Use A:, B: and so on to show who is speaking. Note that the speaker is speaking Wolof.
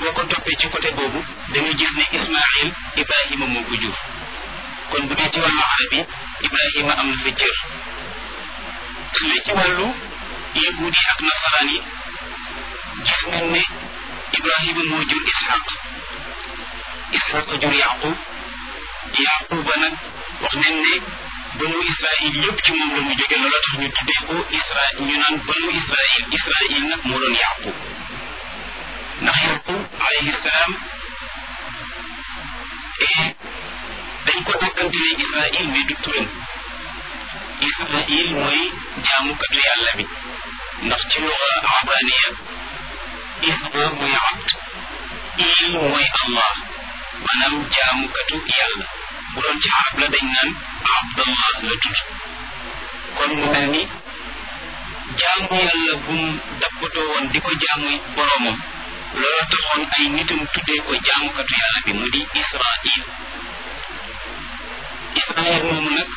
A: boo ko toppee ci côté boobu dañuy gis ne Ismaïl Ibrahima moo ko jur kon bu dee ci wàllu arab yi Ibrahima am na fa cër su dee ci wàllu yahuud yi ak nasaraan yi gis nañ ne Ibrahima moo jur Ishaq Ishaq jur Yaqub Yaquba nag wax nañ ne banu Israil yëpp ci moom la mu jóge loola tax ñu tuddee ko Israil ñu naan banu Israil Israil nag moo doon Yaqub ndax Yaqub alayhi salaam dañ ko dàkkantelee Israil mais du turam Israil mooy jaamukatu yàlla bi ndax ci luga abraniya Isra mooy abd il mooy Allah maanaam jaamukatu yàlla bu doon ci arab la dañ naan abdallah la tudd kon mu mel ni jaamu yàlla bum dappatoo woon di ko jaamu boroomam loolu taxoon ay nitam tuddee ko jaamukatu yàlla bi mu di Israil Israil moomu nag